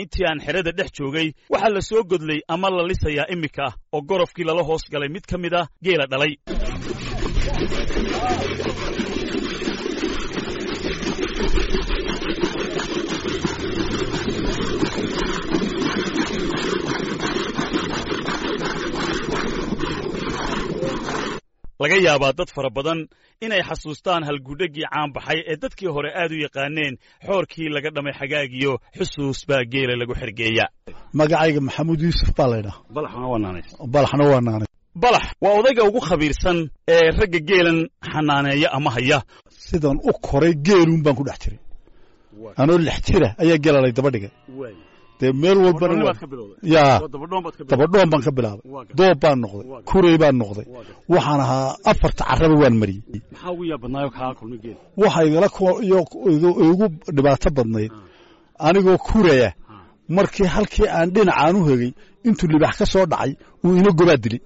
intii aan xerada dhex joogay waxaa la soo godlay ama la lisayaa iminka oo gorofkii lala hoos galay mid ka mid a geela dhalay laga yaabaa dad fara badan inay xasuustaan halgudhaggii caanbaxay ee dadkii hore aad u yaqaaneen xoorkii laga dhamay xagaagiyo xusuus baa geela lagu xergeeya magacayga maxamuud yuusuf baa laydhaha balaxna waa naanays balaxna waa naanay balax waa odayga ugu khabiirsan ee ragga geelan xanaaneeya ama haya sidan u koray geeluun baan ku dhex jiray anoo lix jira ayaa geelalay daba dhigay dee meel walbana yaa dabadhoon baan ka bilaabay doob baan noqday kurey baan noqday waxaan ahaa afarta carraba waan mariyey waxa igala igu dhibaato badnayd anigoo kuraya markii halkii aan dhinacaan u hegay intuu libax ka soo dhacay uu ina gobaad dilay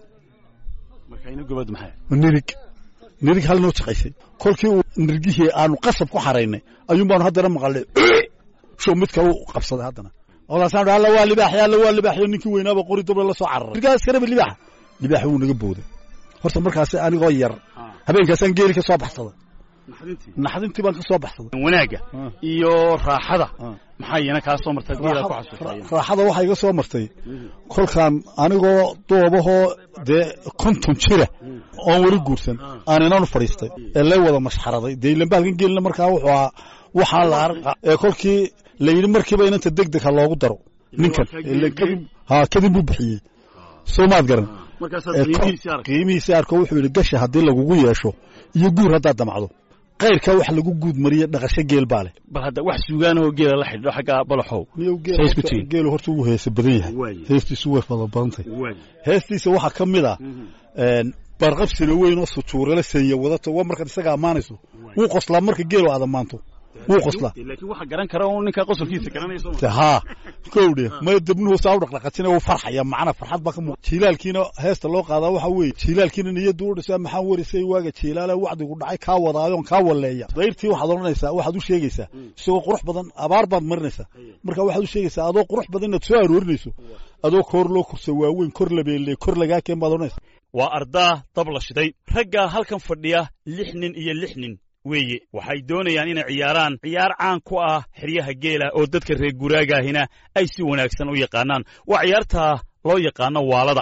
nirig nirig hal noo shaqaysay kolkii uu nirgihii aanu qasab ku xaraynay ayuun baanu haddana maqalnay show mid kale u qabsaday haddana olaasaan alla waa libaax alla waa libaaxyo ninkii weynaaba qori doble la soo cararay nirgaas karaba libaaxa libaaxa wuu naga booday horta markaasi anigoo yar habeenkaasaan geeli ka soo baxsaday naxdintii baan ka soo baxsaday wanaagga iyo raaxada maxaa iyana kaa soo martay geela ku xasuustay raaxada waxaa iga soo martay kolkaan anigoo doobahoo dee konton jira oon weli guursan aan inanu fadhiistay ee lay wada mashxaraday dee ilambaalkan geelina markaa wuxuu ahaa waxaa la arqa ee kolkii la yidhi markiiba inanta deg deg ha loogu daro ninkan ha kadib buu bixiyey soo maad garan qiimihiisii arko wuxuu yidhi gasha haddii lagugu yeesho iyo guur haddaad damacdo kayrka wax lagu guud mariye dhaqasho geel baa leh bal hadda wax suugaanahoo geela la xidhiidho xagga balaxow geelu horta ugu heesa badan yahay heestiisu way fada badantay heestiisa waxaa ka mid ah barqabsina weyn oo sujuurala seenya wadata waa markaad isaga ammaanayso wuu qoslaa marka geelu aad ammaanto wuu qoslaa laakiin waxa garan kara un ninkaa qosolkiisa garanayso haa kowdhe maya debnuhu saa u dhaqdhaqajina wuu farxaya macna farxad baa ka muuq jiilaalkiina heesta loo qaadaa waxa weeye jiilaalkiina niyaddu u dhisaa maxaan warisay waaga jiilaala wacdigu dhacay kaa wadaayoon kaa walleeya dayrtii waxaad odhanaysaa waxaad u sheegaysaa isagoo qurux badan abaar baad marinaysaa marka waxaad u sheegaysaa adoo qurux badan inaad soo aroorinayso adoo koor loo kursa waaweyn kor labeelle kor lagaa keen baad odhanaysaa waa ardaa dab la shiday ragga halkan fadhiya lix nin iyo lix nin weeye waxay doonayaan inay ciyaaraan ciyaar caan ku ah xeryaha geela oo dadka reer guraagaahina ay si wanaagsan u yaqaanaan waa ciyaartaa loo yaqaano waalada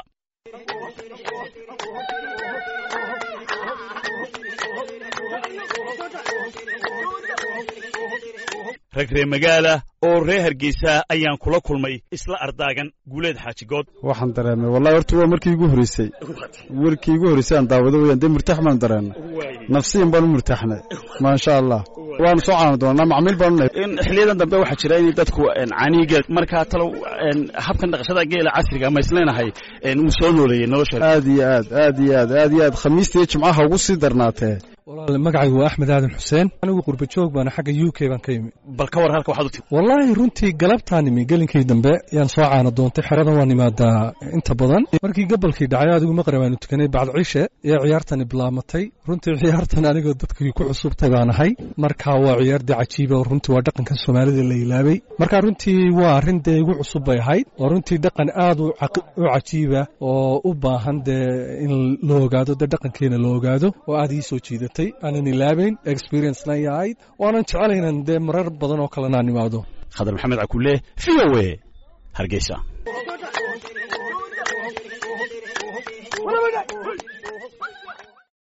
rag ree magaala oo reer hargeysa ayaan kula kulmay isla ardaagan guuleed xaajigood waxaan dareemay wallahi horta waa markii igu horreysay markii igu horreysay aan daawado weyaan dee murtax baan dareennay nafsiyan baan u murtaxnay maasha allah waanu soo caana doonaa macmiil baanu nahay xiliyadan dambe waxaa jira in dadku caniiga markaa talow habkan dhaqashada geela casriga ama isleenahay uu soo nooleeyey nolosha aad iyo aad aad iyo aad aad iyo aad khamiista iyo jimcaha ugu sii darnaatee walaal magacaygu waa axmed aadan xuseen anigu qurba joog baana xagga u k baan ka yimi bal ka war halka waxaad u timi wallaahi runtii galabtaan imi gelinkii dambe yaan soo caana doontay xeradan waan imaadaa inta badan markii gabalkii dhacay adigu maqrib aanu tukanay bacd cishe ee ciyaartani bilaamatay runtii ciyaartan anigoo dadkii ku cusubtay baan ahay marka waa ciyaar dee cajiiba oo runtii waa dhaqanka soomaalida la ilaabay marka runtii waa arrin dee igu cusub bay ahayd oo runtii dhaqan aad u cajiiba oo u baahan dee in la ogaado dee dhaqankeena la ogaado oo aad ii soo jiidatay aanan ilaabayn experiencena ay ahayd waanan jecelaynan dee marar badan oo kalena aan imaado khadar maxamed cakulle v o e hargeysa